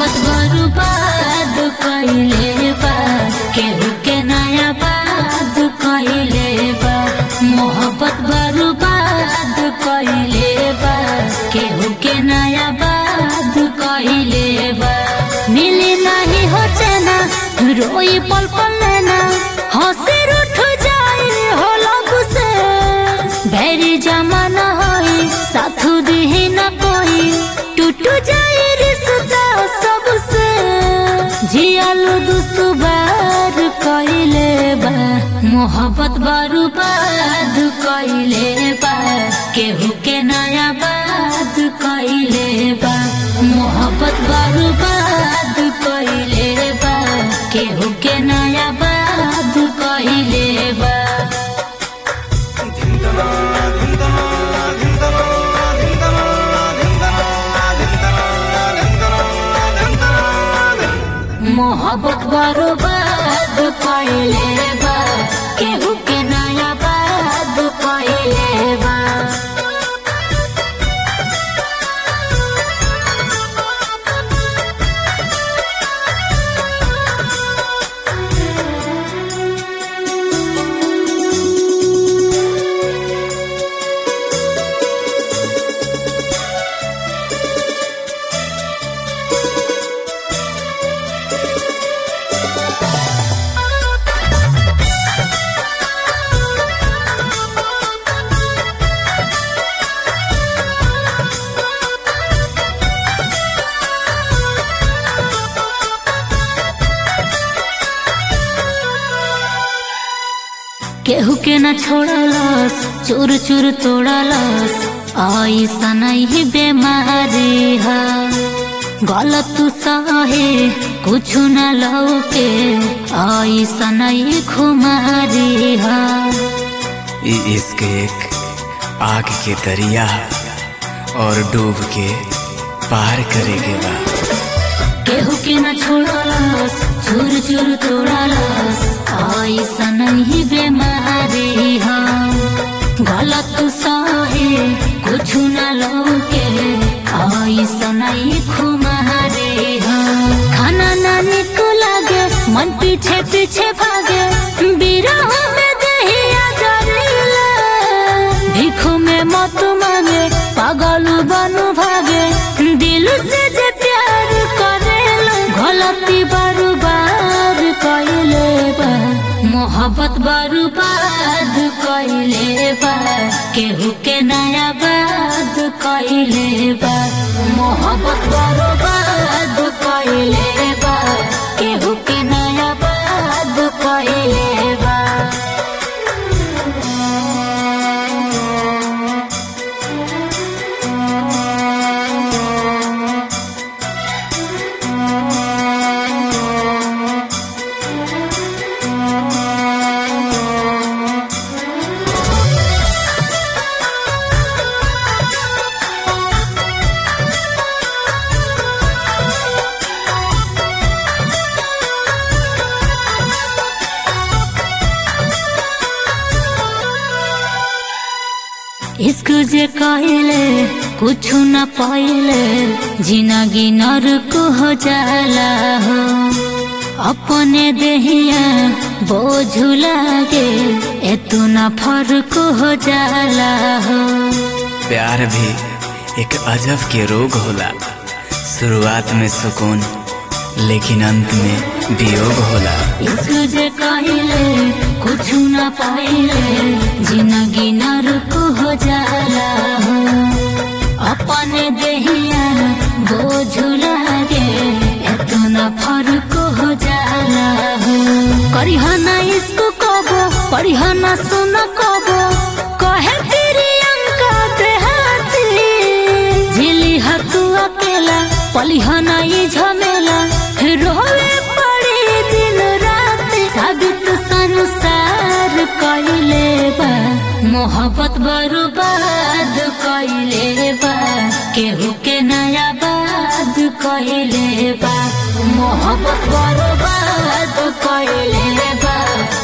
मोहब्बत बर्बाद कइले बा केहू के नया बात कइले बा मोहब्बत बर्बाद कइले बा केहू के नया बात कइले बा मिली नहीं हो चना रोई पल पल लेना हंसी उठ जाए हो लब से भैरी जमाना होई साथ दी न कोई टूट जाए रिश्ता सबसे जियालू दुसुबार कइले बा मोहब्बत बर्बाद कइले बा केहू के नया बात कइले बा मोहब्बत बर्बाद कइले बा केहू के नया बात कइले बा मोहब्बत बर्बाद कइले बा केहू के नया बात कइले बा केहू के न छोड़लस चूर चूर तोड़लस ऐसा नहीं बेमारी है गलत सहे कुछ न लौके ऐसा नहीं खुमारी है ई इश्क एक आग के दरिया और डूब के पार करेगे बा केहू के न छोड़लस चूर चूर तोड़लस ऐसा नहीं बेमारी है गलत सहे कुछ न लौके ऐसा नहीं खुमारी है खाना ना निक लागे मन पीछे पीछे भागे बिरह में दहिया जरीला भिखो में मत मांगे पागल बनू भागे दिल से जे प्यार करेला गलती बार बार कइले बा मोहब्बत बर्बाद कइले बा केहू के नया बात कइले बा मोहब्बत बर्बाद कइले बा केहू के नया बात कइले बा इश्क जे कहले कुछ न पाइले जिंदगी नरक हो जाला हो अपने देहिया बोझ लागे एतु न फर्क हो जाला हो प्यार भी एक अजब के रोग होला शुरुआत में सुकून लेकिन अंत में वियोग होला इश्क जे कहले कुछ न पाइले जिंदगी नरक हो जाला हो अपने देहिया बोझ लागे एतु न फर्क हो जाला हो करिहना इसको कबो पढ़िहना सुन कबो कहे प्रियंका देहाती झिली हतु अकेला पलिहना ये झमेला रोवे पड़े दिन रात साबित संसार कइले बा मोहब्बत बर्बाद कइले बा केहू के नया बात कइले बा मोहब्बत बर्बाद कइले बा